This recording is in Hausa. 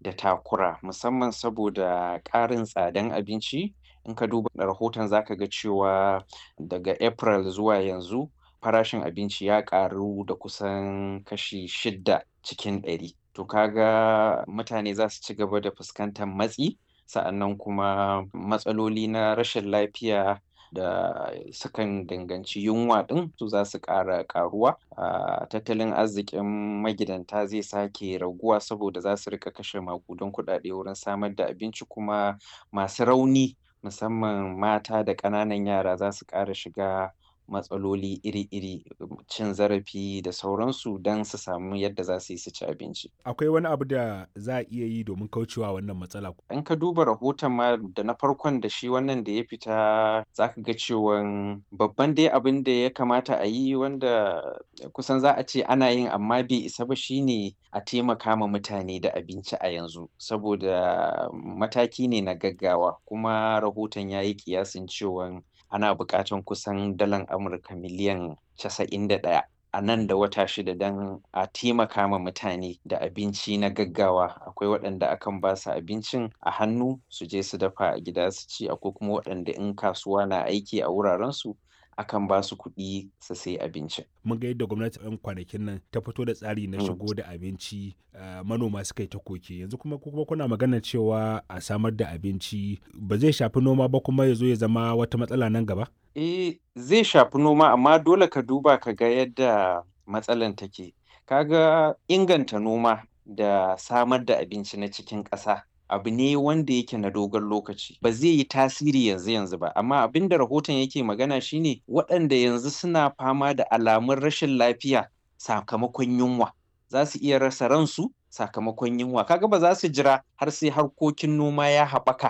da takura musamman saboda ƙarin tsadan abinci. In ka duba rahoton za ka ga cewa daga April zuwa yanzu farashin abinci ya ƙaru da kusan kashi shidda cikin ɗari. To ka ga mutane za su ci gaba da fuskantar matsi, sa'annan kuma matsaloli na rashin lafiya da sukan danganci yunwa ɗin su za su ƙara ƙaruwa. Ah, tattalin arzikin magidanta zai sake raguwa saboda za su riƙa kashe maƙudan kuɗaɗe wurin samar da abinci kuma masu rauni musamman mata da ƙananan yara za su ƙara shiga matsaloli iri-iri, cin zarafi da sauransu don su samu yadda za su yi su ci abinci. Akwai wani abu da za a iya yi domin kaucewa wannan matsala? In ka duba rahoton ma da na farkon da shi wannan da ya fita za ka ga cewan babban dai abin da ya kamata a yi wanda kusan za a ce ana yin amma bai isa ba shine a taimaka ma mutane da abinci a yanzu. Saboda mataki ne na gaggawa kuma rahoton ya yi ƙiyasin cewan ana buƙatan kusan dalar Amurka miliyan casa'in da ɗaya a nan da wata shida don a taimaka ma mutane da abinci na gaggawa. Akwai waɗanda akan ba su abincin a hannu su je su dafa a gida su ci, akwai kuma waɗanda in kasuwa na aiki a wurarensu akan ba su kuɗi su sayi abincin. Mun ga yadda gwamnati 'yan kwanakin nan ta fito da tsari na Mm. shigo da abinci, ah, manoma suka yi ta koke. Yanzu kuma ku kuma kuna maganar cewa a samar da abinci ba zai shafi noma ba kuma ya zo ya zama wata matsala nan gaba? Eh, zai shafi noma amma dole ka duba ka ga yadda matsalan take. Ka ga inganta noma da samar da abinci na cikin ƙasa abu ne wanda yake na dogon lokaci. Ba zai yi tasiri yanzu yanzu ba, amma abin da rahoton yake magana shine waɗanda yanzu suna fama da alamun rashin lafiya sakamakon yunwa. Za su iya rasa ransu sakamakon yunwa. Ka ga ba za su jira har sai harkokin noma ya haɓaka